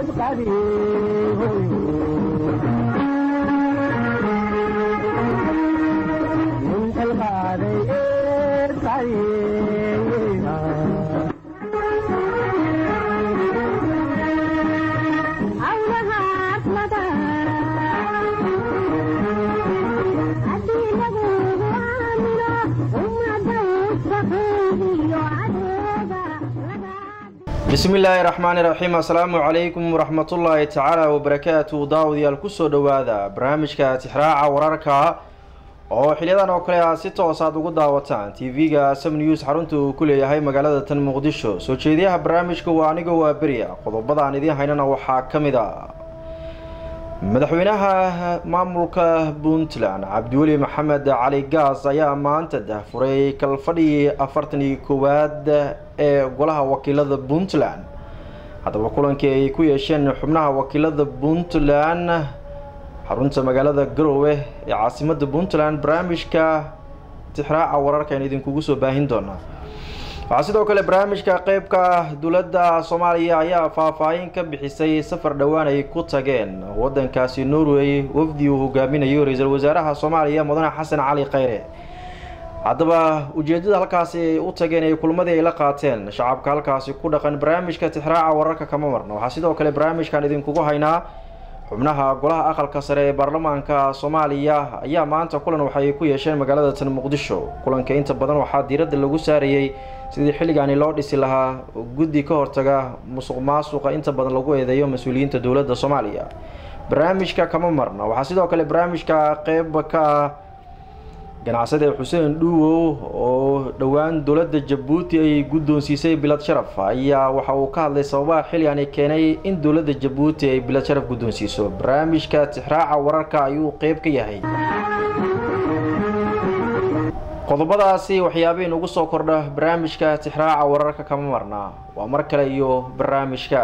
bismi illaahi raxmaani raxiim assalaamu calaykum waraxmatullaahi tacaala wabarakaatu daawadayaal kusoo dhowaada barnaamijka tixraaca wararka oo xiliyadan oo kale aad si toos aad ugu daawataan tv-ga sam news xarunta uu ku leeyahay magaalada tan muqdisho soo jeediyaha barnaamijka waa aniga waa beriya qodobada aan idiin haynana waxaa ka mid a madaxweynaha maamulka puntland cabdiweli maxamed cali gaas ayaa maanta dahfuray kalfadhigii afartan iyo koowaad ee golaha wakiilada puntland haddaba kulankii ay ku yeesheen xubnaha wakiilada puntland xarunta magaalada garowe ee caasimada puntland barnaamijka tixraaca wararka aan idinkugu soo baahin doonaa waxaa sidoo kale barnaamijka qeybka dowladda soomaaliya ayaa faahfaahin ka bixisay safar dhowaan ay ku tageen wadankaasi norway wafdi uu hogaaminayo ra-iisul wasaaraha soomaaliya mudane xasan cali kheyre haddaba ujeedada halkaasi ay u tageen ee kulmadii ay la qaateen shacabka halkaasi ku dhaqan barnaamijka tixraaca wararka kama marna waxaa sidoo kale barnaamijkan idinkugu haynaa xubnaha golaha aqalka sare ee baarlamaanka soomaaliya ayaa maanta kulan waxay ku yeesheen magaalada tan muqdisho kulanka inta badan waxaa diiradda lagu saarayey sidii xilligaani loo dhisi lahaa guddi ka hortaga musuq maasuqa inta badan lagu eedeeyo mas-uuliyiinta dowladda soomaaliya barnaamijka kama marna waxaa sidoo kale barnaamijka qeyb ka ah ganacsade xuseen dhuuwow oo dhowaan dowladda jabuuti ay guddoonsiisay bilad sharaf ayaa waxa uu ka hadlay sababaha xilligani keenay in dowladda jabuuti ay bilad sharaf guddoonsiiso barnaamijka tixraaca wararka ayuu qeyb ka yahay qodobadaasi waxyaabihii nugu soo kordha barnaamijka tixraaca wararka kama marna waa mar kale iyo barnaamijka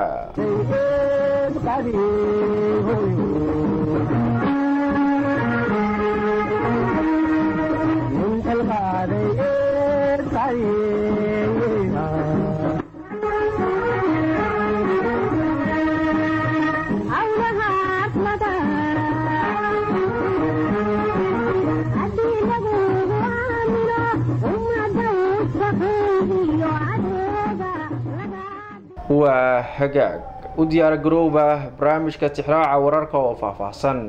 waa hagaag u diyaar garowba barnaamijka tixraaca wararka oo faahfaahsan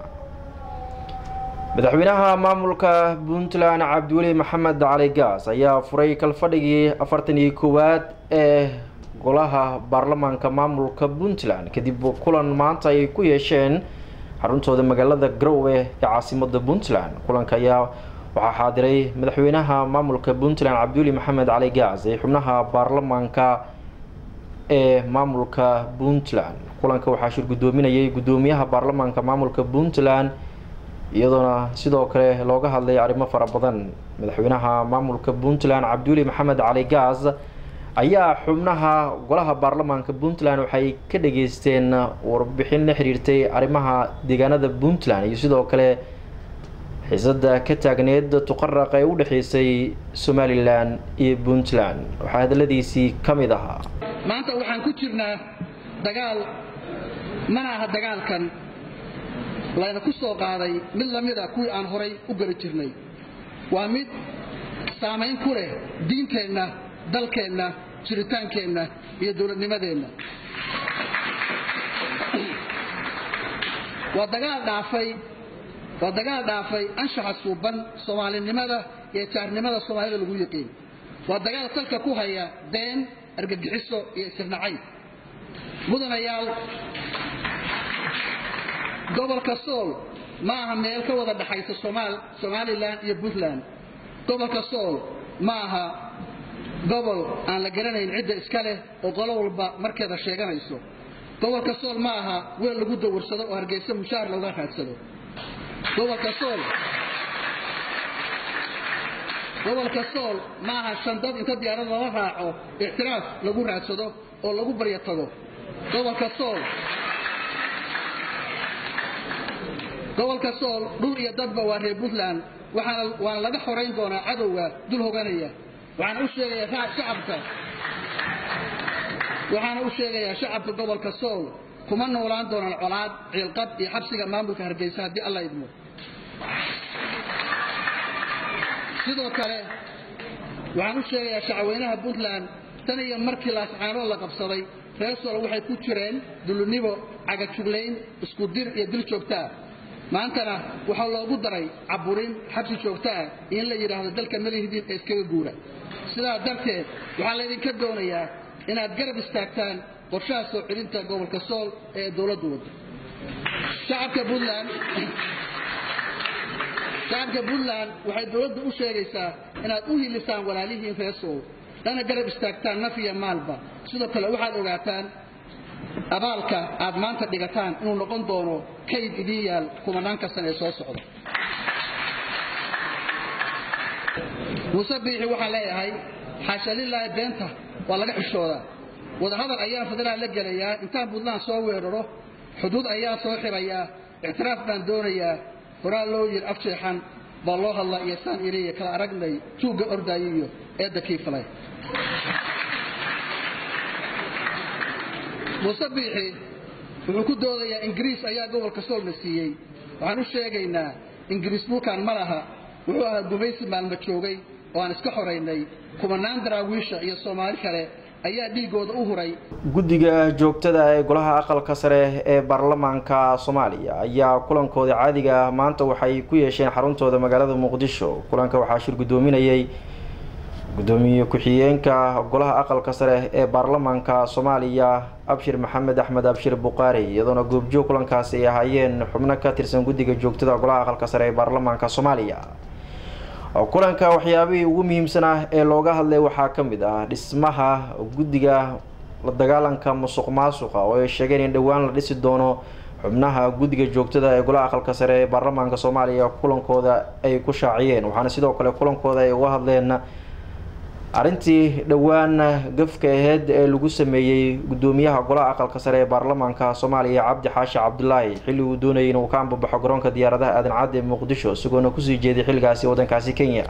madaxweynaha maamulka puntland cabdiweli maxamed cali gaas ayaa furay kalfadhigii afartan iyo koowaad ee golaha baarlamaanka maamulka puntland kadib kulan maanta ay ku yeesheen xaruntooda magaalada garowe ee caasimada puntland kulanka ayaa waxaa xaadiray madaxweynaha maamulka puntland cabdiweli maxamed cali gaas ee xubnaha baarlamaanka ee maamulka puntland kulanka waxaa shir guddoominayay guddoomiyaha baarlamaanka maamulka puntland iyadoona sidoo kale looga hadlay arrimo fara badan madaxweynaha maamulka puntland cabdiweli maxamed cali gaas ayaa xubnaha golaha baarlamaanka puntland waxay ka dhageysteen warbixin la xiriirtay arrimaha deegaanada puntland iyo sidoo kale xiisada ka taagneed tuqaraq ee u dhexeysay somalilan iyo puntland waxaa hadaladiisii ka mid ahaa maanta waxaan ku jirnaa dagaal mana aha dagaalkan layna ku soo qaaday mid la mid a kuwii aan horay u geli jirnay waa mid saamayn ku leh diinteenna dalkeenna jiritaankeenna iyo dowladnimadeenna waa dagaal dhaafay waa dagaal dhaafay anshaxa suuban soomaalinimada iyo jaarnimada soomaalida lagu yiqiin waa dagaal salka ku haya been argagixiso iyo isirnacayb mudanayaal gobolka sool ma aha meel ka wada dhaxaysa somalilan iyo puntland gobolka sool ma aha gobol aan la garanayn cidda iska leh oo qolo walba markeeda sheeganayso gobolka sool ma aha weel lagu dawarsado oo hargeysa mushaar looga raadsado gobolka sool gobolka sool ma aha shandad inta diyaarad lala raaco ictiraaf lagu raadsado oo lagu baryo tago gobolka sool gobolka sool dhul iyo dadba waa reer puntland waxaana waana laga xorayn doonaa cadowga dul hoganaya waxaan u sheegayaa shacabka waxaana u sheegayaa shacabka gobolka sool kuma noolaan doonaan colaad ciilqab iyo xabsiga maamulka hargeysa haddii alla idmo sidoo kale waxaan u sheegayaa shacweynaha puntland tan iyo markii laascaanood la qabsaday reer sool waxay ku jireen dulunibo cagajuglayn isku dir iyo dil joogtaa maantana waxaa loogu daray caburin xabsi joogtaa in la yidhaahdo dalka malihdiin ee iskaga guura sidaa darteed waxaa laydinka doonayaa inaad garab istaagtaan qorshaha soo celinta gobolka sool ee dowladdu waddo shacabka puntland shacabka puntland waxay dowladdu u sheegaysaa inaad u hilisaan walaalihiin reer sool lana garab istaagtaan naf iyo maalba sidoo kale waxaad ogaataan abaalka aad maanta dhigataan inuu noqon doono kayd idiin yaal kumanaanka sana ee soo socda muuse biixi waxaan leeyahay xaasha lilaahi beenta waa laga xishoodaa wadahadal ayaan federal la gelayaa intaan puntland soo weeraro xuduud ayaan soo xirayaa ictiraaf baan doonayaa horaa loo yir afjeexan baa loo hadlaa iyo saan iliya kala aragnay tuugga ordaayo iyo eedda kiifalay muuse biixi wuxuu ku doodayaa ingiriis ayaa gobolka soolna siiyey waxaan u sheegaynaa ingiriis dhulkan ma laha wuxuu ahaa gumaysi maalmo joogay oo aan iska xoraynay kumanaan daraawiisha iyo soomaali kale ayaa dhiigooda u huray guddiga joogtada ee golaha aqalka sare ee baarlamaanka soomaaliya ayaa kulankooda caadiga ah maanta waxay ku yeesheen xaruntooda magaalada muqdisho kulanka waxaa shir guddoominayay gudoomiye ku-xigeenka golaha aqalka sare ee baarlamaanka soomaaliya abshir maxamed axmed abshir buqaari iyadoona goobjoog kulankaasi ay ahaayeen xubno ka tirsan guddiga joogtada golaha aqalka sare ee baarlamaanka soomaaliya kulanka waxyaabihii ugu muhiimsan ah ee looga hadlay waxaa ka mid ah dhismaha guddiga la dagaalanka musuq maasuqa oo ay sheegeen in dhowaan la dhisi doono xubnaha guddiga joogtada ee golaha aqalka sare ee baarlamaanka soomaaliya kulankooda ay ku shaaciyeen waxaana sidoo kale kulankooda ay uga hadleen arrintii dhowaan gafka aheyd ee lagu sameeyey guddoomiyaha golaha aqalka sare ee baarlamaanka soomaaliya cabdi xaashi cabdulaahi xilli uu doonayay inuu ka ambabaxo garoonka diyaaradaha aadan cadde ee muqdisho isagoona kusii jeeday xilligaasi waddankaasi kenya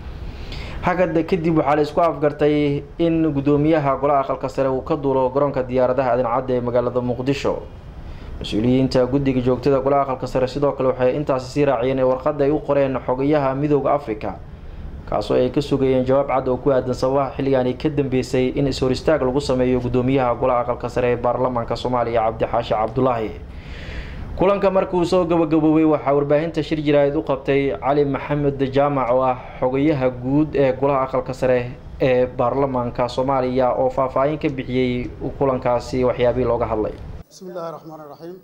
hagada kadib waxaa la isku afgartay in guddoomiyaha golaha aqalka sare uu ka duulo garoonka diyaaradaha aadan cadde ee magaalada muqdisho mas-uuliyiinta guddiga joogtada golaha aqalka sare sidoo kale waxay intaasi sii raaciyeen ee warqadda ay u qoreen xogayaha midooda africa kaasoo ay ka sugayeen jawaab cad oo ku aadan sababaha xilligaani ka dambeysay in is-hor istaag lagu sameeyo guddoomiyaha golaha aqalka sare ee baarlamaanka soomaaliya cabdi xaashi cabdulaahi kulanka markuu soo gabagaboobay waxaa warbaahinta shir jiraayid u qabtay cali maxamed jaamac oo ah xogayaha guud ee golaha aqalka sare ee baarlamaanka soomaaliya oo faahfaahin ka bixiyey kulankaasi waxyaabihii looga hadlay bismi illaahi raxmaan iraxiim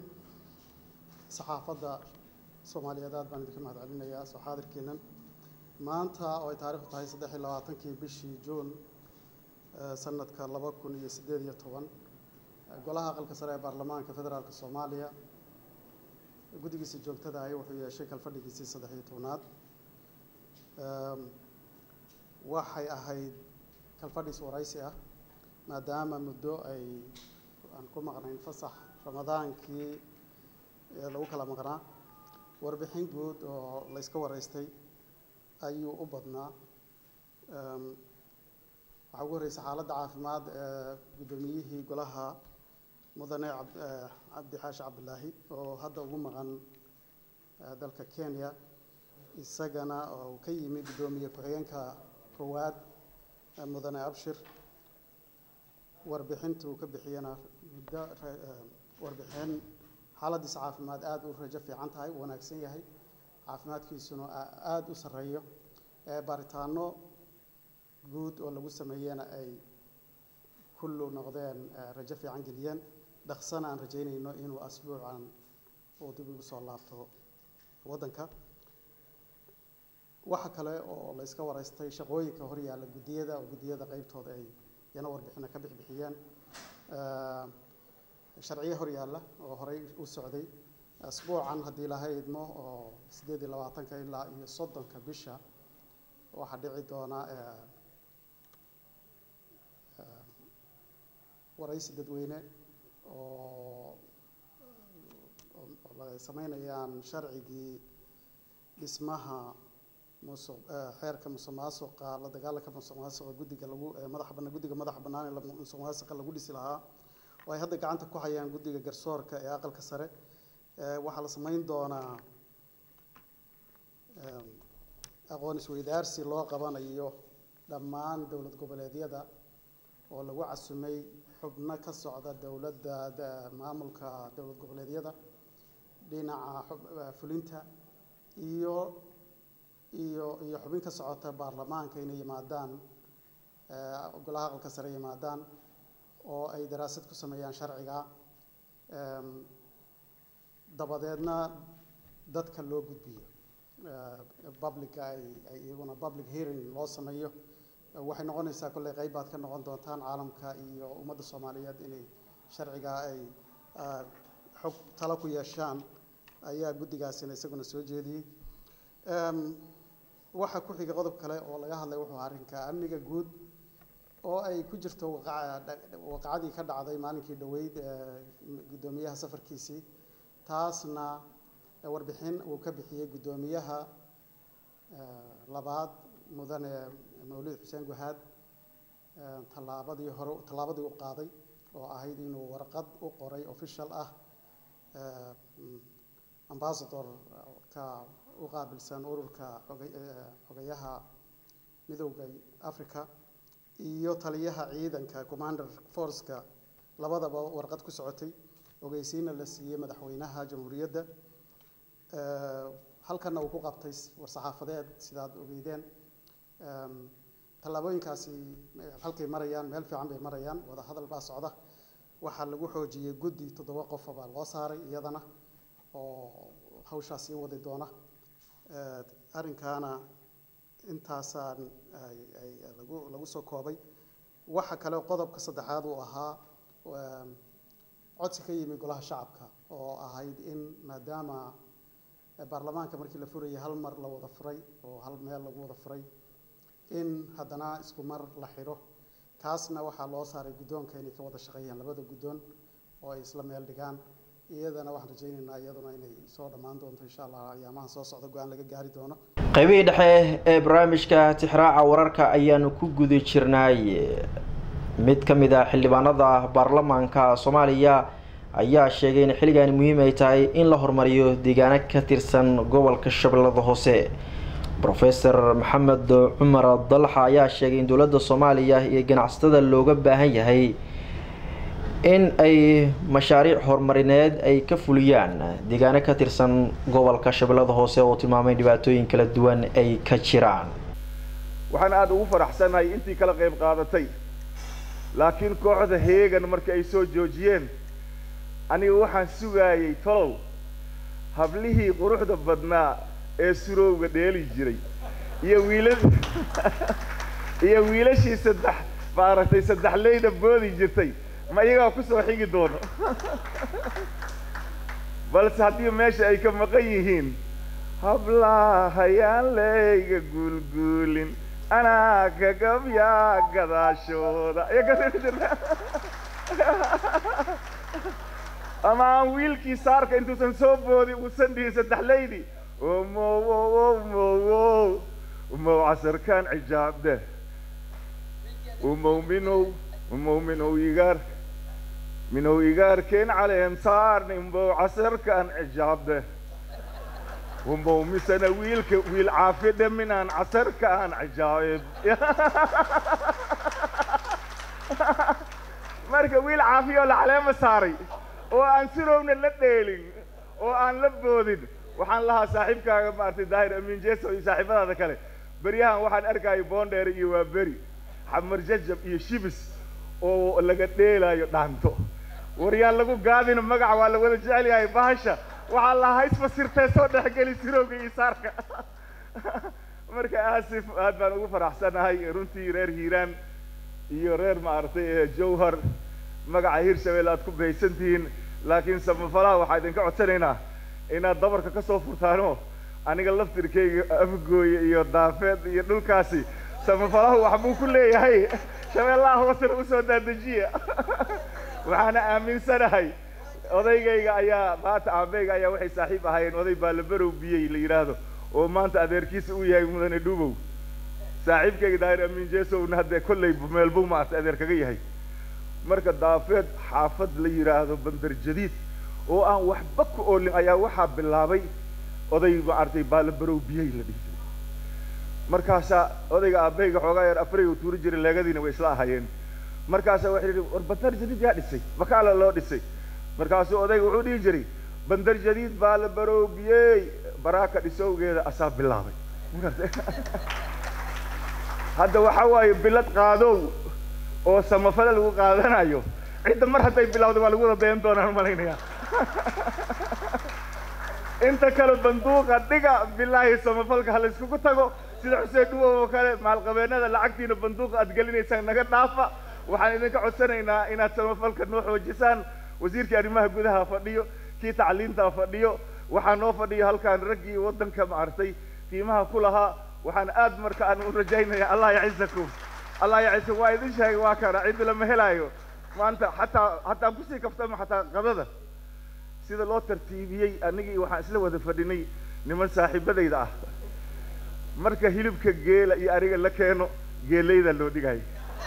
saxaafadda soomaaliyeed aad baan idinka mahad celinayaa soo xaadirkeennan maanta oo ay taarikhdu tahay saddex iyo labaatankii bishii juun sanadka laba kun iyo siddeed iyo toban golaha aqalka sare ee baarlamaanka federaalka soomaaliya guddigiisa joogtada ahi wuxuu yeeshay kalfadhigiisii saddex iyo tobnaad waxay ahayd kalfadhiis waraysi ah maadaama muddo ay aan ku maqnayn fasax ramadaankii lagu kala maqnaa warbixin guud oo layska waraystay ayuu u badnaa waxaa ugu horreysay xaaladda caafimaad ee guddoomiyihii golaha mudane cabdi xaashi cabdilaahi oo hadda ugu maqan dalka kenya isagana oo ka yimi guddoomiye ku-xigeenka koowaad mudane abshir warbixintuu ka bixiyana muddo warbixin xaaladiisa caafimaad aada u rajo fiican tahay u wanaagsan yahay caafimaadkiisuna aada u sarreeyo baaritaano guud oo lagu sameeyena ay kullu noqdeen rajo fiican geliyeen dhaqsana aan rajaynayno inuu asbuucan uu dib ugu soo laabto waddanka waxa kale oo la iska waraystay shaqooyinka hor yaalla guddiyada oo guddiyada qeybtooda ay yana warbixina ka bixbixiyeen sharciyo hor yaalla oo horey u socday asbuucan haddii laha idmo oo siddeed iyo labaatanka ilaa iyo soddonka bisha waxaa dhici doona waraysi dadweyne oo ay sameynayaan sharcigii dhismaha musuq xeerka musuq maasuqa la dagaalanka musuq maasuqa guddiga lagu madaxa bannaan guddiga madaxa bannaan ee musuq maasuqa lagu dhisi lahaa oo ay hadda gacanta ku hayaan guddiga garsoorka ee aqalka sare waxaa la samayn doonaa aqoon isweydaarsi loo qabanayo dhammaan dowlad goboleedyada oo lagu casumay xubno ka socda dowladda maamulka dowlad goboleedyada dhinaca fulinta iyo iyo iyo xubin ka socota baarlamaanka inay yimaadaan golaha aqalka sare yimaadaan oo ay daraasad ku sameeyaan sharciga dabadeedna dadka loo gudbiyo publica ay ay iyaguna public hearing loo sameeyo waxay noqonaysaa kolley qayb baad ka noqon doontaan caalamka iyo ummadda soomaaliyeed inay sharciga ay xog talo ku yeeshaan ayaa guddigaasina isaguna soo jeediyey waxaa ku xiga qodob kale oo laga hadlay wuxuu arrinka amniga guud oo ay ku jirto waqacadii ka dhacday maalinkii dhoweyd guddoomiyaha safarkiisii taasna warbixin uu ka bixiyey guddoomiyaha labaad mudane mawlid xuseen guhaad tallaabadii hore tallaabadii u qaaday oo ahayd inuu warqad u qoray official ah ambasadorka u qaabilsan ururka xogayaha midowda africa iyo taliyaha ciidanka commander forceka labadaba warqad ku socotay ogeysiina la siiyey madaxweynaha jamhuuriyadda halkana uu ku qabtay war-saxaafadeed sidaad ogeydeen tallaabooyinkaasi halkay marayaan meel fiican bay marayaan wada hadal baa socda waxaa lagu xoojiyey guddi toddoba qofa baa loo saaray iyadana oo hawshaa sii wadi doona arrinkaana intaasaan lagu lagu soo koobay waxa kale qodobka saddexaad uu ahaa codsi ka yimi golaha shacabka oo ahayd in maadaama baarlamaanka markii la furayay hal mar la wada furay oo hal meel lagu wada furay in haddana isku mar la xidho kaasna waxaa loo saaray guddoonka inay ka wada shaqeeyaan labada guddoon oo ay isla meel dhigaan iyadana waxaan rajaynaynaa iyaduna inay soo dhammaan doonto insha allah ayaamaha soo socda go-aan laga gaari doono qaybihii dhexe ee barnaamijka tixraaca wararka ayaanu ku guda jirnay mid ka mid ah xildhibaanada baarlamaanka soomaaliya ayaa sheegay in xilligaani muhiim ay tahay in la horumariyo deegaano ka tirsan gobolka shabeellada hoose rofeor maxamed cumar dalxa ayaa sheegay in dowladda soomaaliya iyo ganacsatada looga baahan yahay in ay mashaariic horumarineed ay ka fuliyaan deegaano ka tirsan gobolka shabeellada hoose oo tilmaamay dhibaatooyin kala duwan ay ka jiraan waxaan aada ugu faraxsanahay intii kala qayb qaadatay laakiin kooxda heegan markii ay soo joojiyeen aniga waxaan sugaayay tolow hablihii quruxda badnaa ee surowga dheeli jiray iyo wiila iyo wiilashii saddex maaragtay saddex leyda boodi jirtay ma iyagaa ku soo xigi doono balse haddii meesha ay ka maqan yihiin hablahayaan leyga guulguulin anaa kagabyaa gadaashooda ama aan wiilkii saarka intuusan soo boodin uusan dhihin saddex leydi omow ow mowow umow casarkaan cijaabde umow minow umow minow igaar minow igaarkeen caleem saarni umbow casarkaan cijaabde umow misana wiilka wiil caafidhe minaan casarkaan cijaabeb marka wiil caafiyoo la caleema saaray oo aan sirowna la dheelin oo aan la boodin waxaan lahaa saaxiibkaaga maaragtay daahir amiin jeso iyo saaxiibadaada kale beryahan waxaan arkaayo boondheere iyo waa beri xamar jajab iyo shibis oo laga dheelaayo dhaanto waryaan lagu gaadina magaca waa la wada jecel yahay bahasha waxaa lahaa haysfasirtee soo dhexgeli sirowga iyo saarka marka aasif aad baan ugu faraxsanahay runtii reer hiiraan iyo reer maaragtay jawhar magaca hirshabelle aad ku bahaysan tihiin laakiin samafalaha waxaa idinka codsanaynaa inaad dabarka ka soo furtaano aniga laftirkayga afgooye iyo daafeed iyo dhulkaasi samafalahu waxbuu ku leeyahay shabeellaha hoosena usoo daadejiya waxaana aaminsanahay odaygayga ayaa maanta aabeyga ayaa waxay saaxiib ahaayeen oday baalabarow biyey la yidhaahdo oo maanta adeerkiisa uu yahay mudane dhubow saaxiibkayga daahir amiin jesowna haddee kolley meelbow maarta adeer kaga yahay marka daafeed xaafad la yidhaahdo bandar jadiid oo aan waxba ku oolin ayaa waxaa bilaabay oday maaragtay baalabarow biyey la dhihi jiray markaasaa odayga aabbahayga xoogaa yar afray uu tuuri jiray leegadiina way isla ahayeen markaasaa waxay yidhi war bandar jadiid yaa dhisay makaala loo dhisay markaasuu odayga wuxuu dhihi jiray bandar jadiid baalabarow biyey baraaka dhisowgeeda asaa bilaabay hadda waxaa waaye bilad qaadow oo samafale lagu qaadanayo cidda mar hadday bilawda waa lagu wada dayan doonaan malaynayaa inta kale banduuqa dhiga bilaahi samafalka ha layskugu tago sida xuseen dhuwow oo kale maalqabeennada lacagtiina banduuqa aad gelinaysaan naga dhaafa waxaan idinka codsanaynaa inaad samafalka noo xoojisaan wasiirkii arrimaha gudaha fadhiyo kii tacliinta fadhiyo waxaa noo fadhiyo halkaan raggii waddanka maartay qiimaha ku lahaa waxaan aad marka aan u rajaynaya allah yacisakum allah yacisakum waa idin sheegay waa kana cidi lama helaayo maanta xataa hataa kusii kaftama xataa qadada sida loo tartiibiyey anigii waxaan isla wada fadhinay niman saaxiibadayda ah marka hilibka geela iyo ariga la keeno geelayda loo dhigayo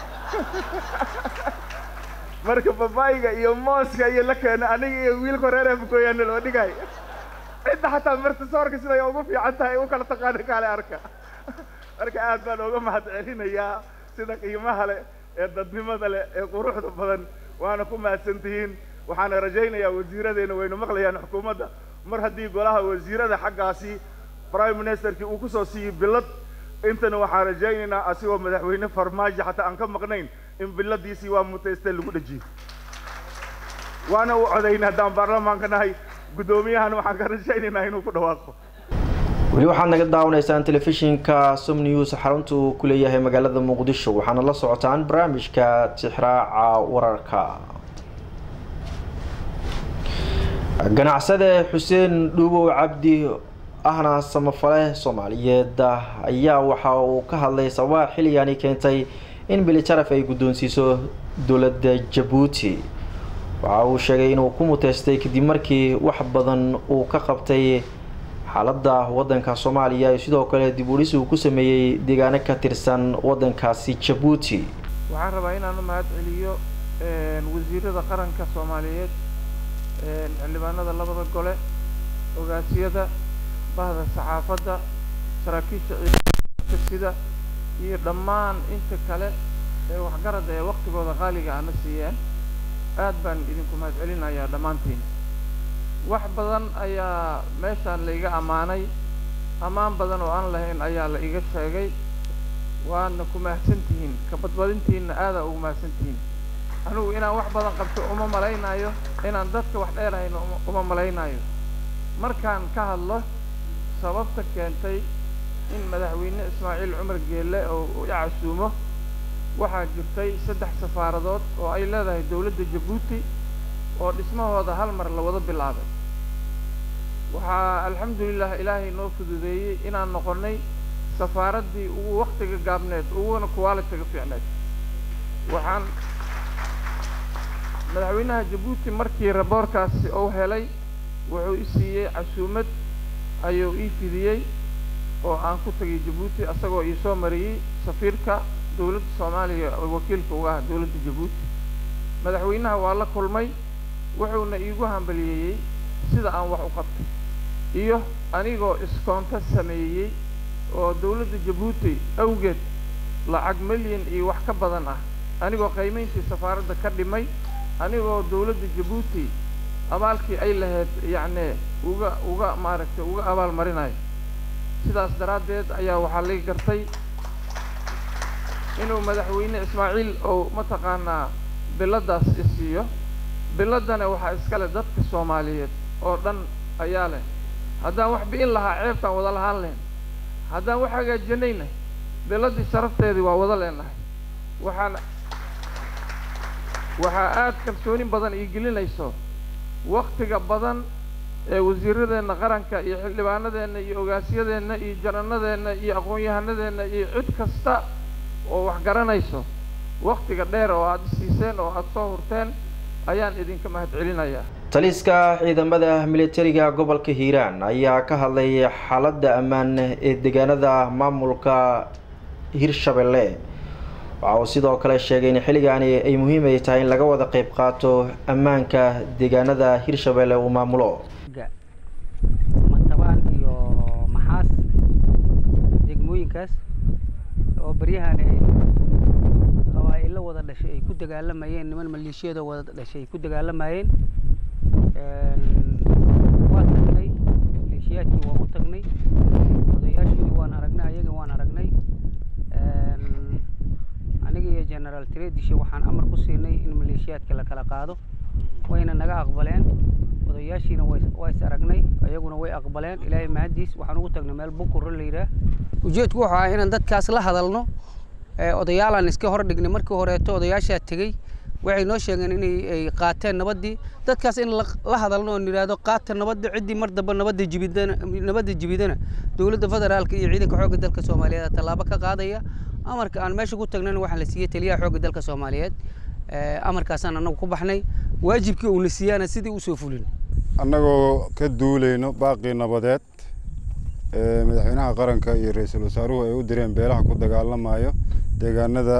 marka babaayga iyo mooska iyo la keeno aniga iyo wiilka reer afgooyaana loo dhigayo cidda xataa marta soorka siday ugu fiican tahay u kala taqaana kaale arka marka aad baan uga mahad celinayaa sida qiimaha leh ee dadnimada leh ee quruxda badan waana ku mahadsan tihiin waxaana rajaynayaa wasiiradeena waynu maqlayaan xukuumadda mar haddii golaha wasiirada xaggaasi prime ministerkii uu kusoo siiyey bilad intana waxaan rajaynaynaa asigoo madaxweyne farmaajo xataa aan ka maqnayn in biladiisii waa mutayste lagu dhajiyo waana u codayna haddaan baarlamaanka nahay guddoomiyahan waxaan ka rajaynaynaa inuu ku dhawaaqo weli waxaad naga daawanaysaan telefishinka som news xarunta uu ku leeyahay magaalada muqdisho waxaana la socotaan barnaamijka tixraaca wararka ganacsade xuseen dhuubow cabdi ahna samafale soomaaliyeed ayaa waxa uu ka hadlay sababaha xilligani keentay in bilijaraf ay guddoonsiiso dowladda jabuuti waxa uu sheegay inuu ku muteystay kadib markii wax badan uu ka qabtay xaaladda waddanka soomaaliya iyo sidoo kale dib udhis uu ku sameeyey deegaano ka tirsan waddankaasi jabuuti waxaan rabaa inaan u mahad celiyo wasiirada qaranka soomaaliyeed xildhibaanada labada gole ogaasiyada bahda saxaafadda saraakiisha ciidamada sida iyo dhammaan inta kale ee waxgarada ee waktigooda qaaliga ana siiyeen aad baan idinku mahad celinayaa dhammaantiin wax badan ayaa meeshaan la iga ammaanay ammaan badan oo aan lahayn ayaa la iga sheegay waana ku mahadsan tihiin ka badbadintiinna aadaa ugu mahadsan tihiin anigu inaan wax badan qabto uma malaynaayo inaan dadka wax dheerahayno uma malaynaayo markaan ka hadlo sababta keentay in madaxweyne ismaaciil cumar geelle oo i casuumo waxaa jirtay saddex safaaradood oo ay leedahay dowladda jabuuti oo dhismahooda hal mar la wada bilaabay waxaa alxamdulilah ilaahay noo fududeeyey inaan noqonnay safaaraddii ugu waktiga gaabneed uguna qualitiga fiicneed waxaan madaxweynaha jabuuti markii raboorkaasi uu helay wuxuu i siiyey casuumad ayuu ii fidiyey oo aan ku tegay jabuuti asagoo ii soo mariyey safiirka dowladda soomaaliya oo wakiilka uga ah dowladda jabuuti madaxweynaha waa la kulmay wuxuuna iigu hambaliyeeyey sida aan wax u qabtay iyo anigoo iskoonto sameeyey oo dowladda jabuuti awgeed lacag milyan iyo wax ka badan ah anigoo qiimayntii safaaradda ka dhimay anigoo dowladda jabuuti abaalkii ay lahayd yacni uga uga maaragtay uga abaal marinayo sidaas daraaddeed ayaa waxaa laga gartay inuu madaxweyne ismaaciil ou mataqaanaa biladaas isiiyo biladana waxaa iskale dadka soomaaliyeed oo dhan ayaa leh haddaan wax bi'in lahaa ceebtaan wada lahaan lahayn haddaan wax hagaajinayna biladii sharafteedii waa wada leenahay waxaan waxaa aada kalsooni badan ii gelinayso waktiga badan ee wasiiradeenna qaranka iyo xildhibaanadeenna iyo ogaasyadeenna iyo jananadeenna iyo aqoon-yahanadeenna iyo cid kasta oo wax garanayso waktiga dheer oo aada siiseen oo aada soo hurteen ayaan idinka mahad celinayaa taliska ciidamada militariga gobolka hiiraan ayaa ka hadlay xaaladda ammaan ee deegaanada maamulka hirshabelle waxa uu sidoo kale sheegay in xilligaani ay muhiim ay tahay in laga wada qeyb qaato ammaanka deegaanada hirshabelle uu maamulo matabaan iyo maxaas degmooyinkaas oo baryahan ay qabaa'ilo wada dhashay ay ku dagaalamayeen niman maleeshiyada wada dhashay ay ku dagaalamayeen waa tagnay maleeshiyaadkii waa u tagnay odayaashoodii waan aragnay ayaga waan aragnay aniga iyo generaal tredishe waxaan amar ku siinay in maleeshiyaadka la kala qaado wayna naga aqbaleen odayaashiina waa is aragnay ayaguna way aqbaleen ilaahay mahadiis waxaan ugu tagnay meel bukurro la yidhaah ujeedku wuxuu ahaa inaan dadkaas la hadalno odayaalaan iska hor dhignay markii horeeto odayaashaa tegey waxay noo sheegeen inay ay qaateen nabaddii dadkaas in la hadalno oo nidhaahdo qaata nabadda ciddii mar damba nabadda jibidana nabadda jibidana dowladda federaalka iyo ciidanka xoogga dalka soomaaliyeed tallaabo ka qaadaya amarka aan meesha ku tagnana waxaa la siiyey taliyaha xoogga dalka soomaaliyeed amarkaasaan annagu ku baxnay waajibkii uuna siiyaana sidii usoo fulin annagoo ka duulayno baaqii nabadeed ee madaxweynaha qaranka iyo ra-iisul wasaaruhu ay u direen beelaha ku dagaalamayo deegaanada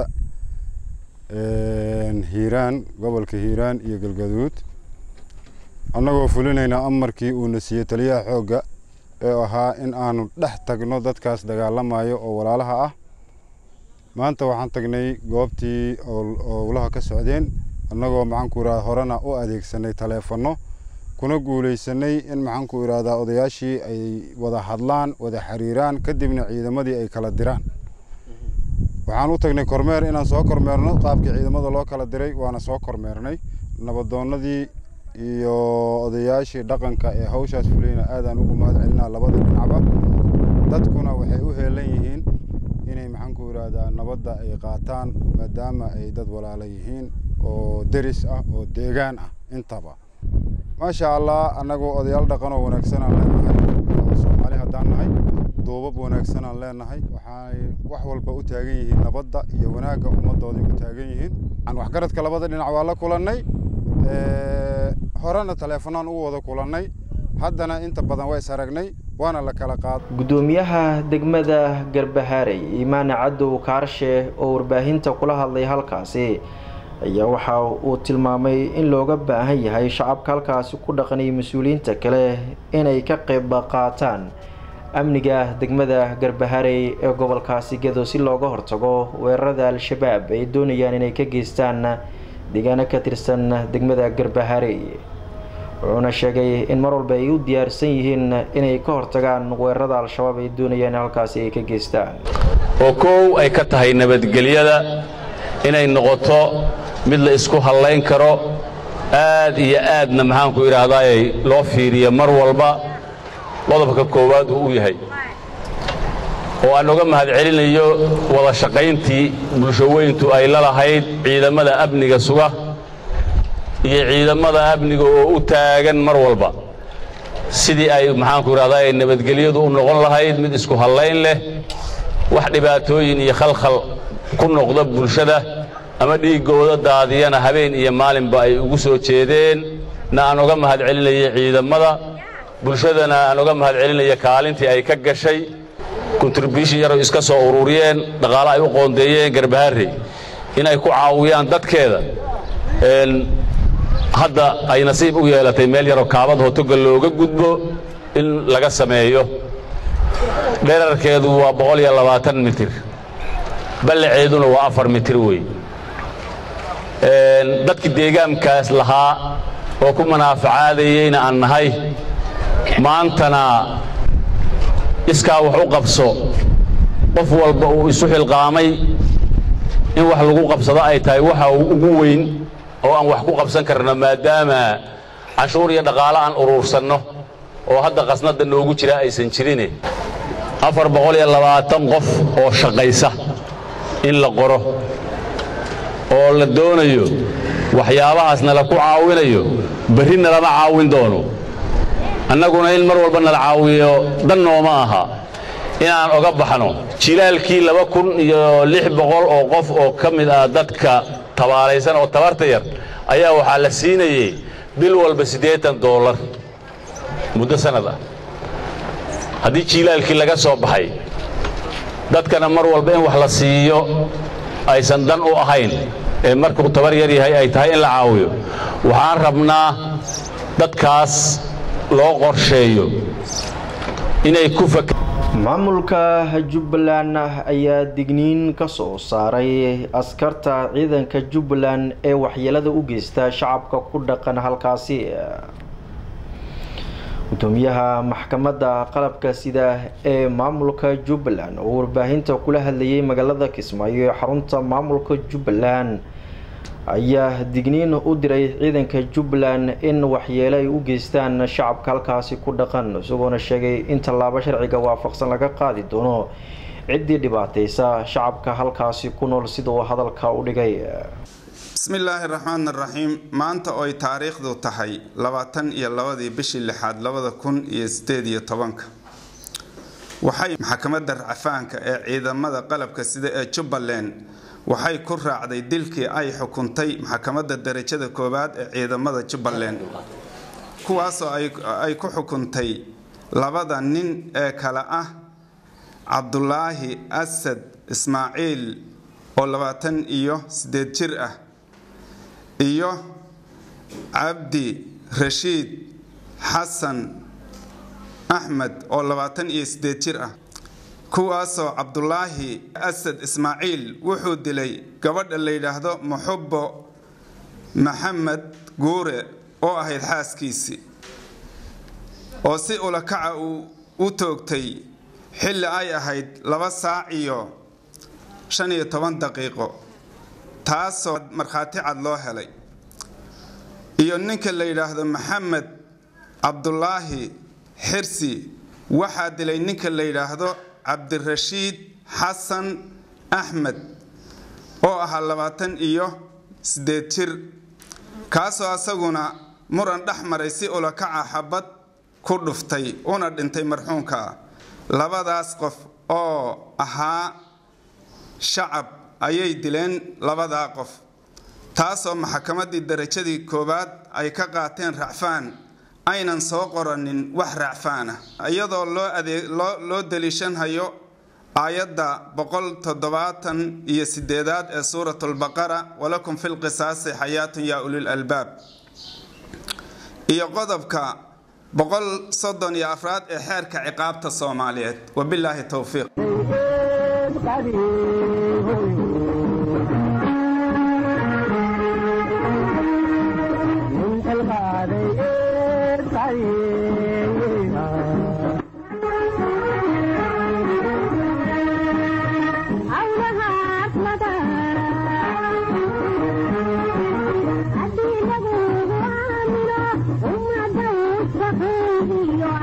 hiiraan gobolka hiiraan iyo galgaduud annagoo fulinayna amarkii uuna siiyey taliyaha xoogga ee ahaa in aanu dhex tagno dadkaas dagaalamayo oo walaalaha ah maanta waxaan tagnay goobtii owlaha ka socdeen annagoo maxaanku irahda horena u adeegsanay taleefanno kuna guulaysanay in maxaanku irahdaa odayaashii ay wada hadlaan wada xiriiraan kadibna ciidamadii ay kala diraan waxaan u tagnay kormeer inaan soo kormeerno qaabkii ciidamada loo kala diray waana soo kormeernay nabadoonnadii iyo odayaashii dhaqanka ee hawshaas fuliyeyna aadaan ugu mahad celinaa labada dhinacba dadkuna waxay u heelan yihiin inay maxaanku irahdaa nabadda ay qaataan maadaama ay dad walaala yihiin oo deris ah oo deegaan ah intaba maasha allah annagu odayaal dhaqan oo wanaagsanaan leenahay oo soomaali haddaan nahay duubab wanaagsanaan leenahay waxay wax walba u taagan yihiin nabadda iyo wanaagga ummadooday u taagan yihiin waxgaradka labada dhinac waa la kulannay horena taleefanaan ugu wada kulannay haddana inta badan waa is aragnay waana la kala qaad guddoomiyaha degmada garbahaarey imaane cadow kaarshe oo warbaahinta kula hadlay halkaasi ayaa waxa uu tilmaamay in looga baahan yahay shacabka halkaasi ku dhaqanaya mas-uuliyiinta kale inay ka qeyb qaataan amniga degmada garbaharey ee gobolkaasi gedo si looga hortago weerarada al-shabaab ay doonayaan inay ka geystaan deegaano ka tirsan degmada garbaharey wuxuuna sheegay in mar walba ay u diyaarsan yihiin inay ka hortagaan weerarada al-shabaab ay doonayaan in halkaasi ay ka geystaan oo kow ay ka tahay nabadgelyada inay noqoto mid la isku hallayn karo aad iyo aadna maxaanku idhaahdaay loo fiiriyo mar walba qodobka koowaad uu u yahay oo aan uga mahad celinayo wada shaqayntii bulshoweyntu ay la lahayd ciidamada amniga suga iyo ciidamada amniga oo u taagan mar walba sidii ay maxaanku idhahdaay nabadgelyadu u noqon lahayd mid isku hallayn leh wax dhibaatooyin iyo khalkhal ku noqda bulshada ama dhiiggooda daadiyana habeen iyo maalinba ay ugu soo jeedeen na aan uga mahad celinaya ciidamada bulshadana aan uga mahad celinaya kaalintii ay ka gashay kontribution yar iska soo ururiyeen dhaqaale ay u qoondeeyeen garbaharey inay ku caawiyaan dadkeeda hadda ay nasiib u yeelatay meel yaroo kaabad hotoga looga gudbo in laga sameeyo dherarkeedu waa boqol iyo labaatan mitir ballaceeduna waa afar mitir wey dadkii deegaankaas lahaa oo ku manaafacaadayeyna aan nahay maantana iskaa wax u qabso qof walba uu isu xilqaamay in wax lagu qabsado ay tahay waxa uu ugu weyn oo aan wax ku qabsan karno maadaama cashuur iyo dhaqaale aan uruursanno oo hadda qasnadda noogu jira aysan jirine afar boqol iyo labaatan qof oo shaqaysa in la qoro oo la doonayo waxyaabahaas nala ku caawinayo berri nalama caawin doono annaguna in mar walba nala caawiyo dan nooma aha inaan oga baxno jilaalkii laba kun iyo lix boqol oo qof oo ka mid ah dadka tabaalaysan oo tabarta yar ayaa waxaa la siinayey bil walba siddeetan doolar muddo sannad ah haddii jilaalkii laga soo baxay dadkana mar walba in wax la siiyo aysan dan u ahayn ee markuu tabar yar yahay ay tahay in la caawiyo waxaan rabnaa dadkaas loo qorsheeyo inay ku fak maamulka jubbaland ayaa digniin ka soo saaray askarta ciidanka jubbaland ee waxyeelada u geysta shacabka ku dhaqan halkaasi gudoomiyaha maxkamadda qalabka sida ee maamulka jubbaland oo warbaahinta kula hadlayay magaalada kismaayo ee xarunta maamulka jubbaland ayaa digniin u diray ciidanka jubbaland in waxyeelo ay u geystaan shacabka halkaasi ku dhaqan isagoona sheegay in tallaabo sharciga waafaqsan laga qaadi doono ciddii dhibaateysa shacabka halkaasi ku nool sida uu hadalka u dhigay bismillaahi raxmaan raxiim maanta ooy taariikhdu tahay labaatan iyo labadii bishii lixaad labada kun iyo sideed iyo tobanka waxay maxkamadda racafaanka ee ciidamada qalabka sida ee jubbaland waxay ku raacday dilkii ay xukuntay maxkamadda darajada koowaad ee ciidamada jubbaland kuwaasoo ay ku xukuntay labada nin ee kale ah cabdulaahi asad ismaaciil oo labaatan iyo sideed jir ah iyo cabdi rashiid xasan axmed oo labaatan iyo sideed jir ah kuwaasoo cabdulaahi asad ismaaciil wuxuu dilay gabadha la yidhaahdo muxubo maxamed guure oo ahayd xaaskiisii oo si ulakaca uu u toogtay xilli ay ahayd laba saac iyo shan iyo toban daqiiqo taasoo markhaati cad loo helay iyo ninka la yidhaahdo maxamed cabdulaahi xirsi waxaa dilay ninka la yidhaahdo cabdirashiid xasan axmed oo ahaa labaatan iyo sideed jir kaasoo asaguna muran dhex maray si ulakaca xabad ku dhuftay una dhintay marxuunka labadaas qof oo ahaa shacab ayay dileen labadaa qof taasoo maxkamaddii darajadii koowaad ay ka qaateen racfaan aynan soo qoranin wax racfaan ah iyadoo loo adeeg loo daliishanhayo aayadda boqol toddobaatan iyo sideedaad ee suuratulbaqara walakum fi lqisaasi xayaatun yaa ulil albaab iyo qodobka boqol soddon iyo afraad ee xeerka ciqaabta soomaaliyeed wabilaahi towfiiq Thank you.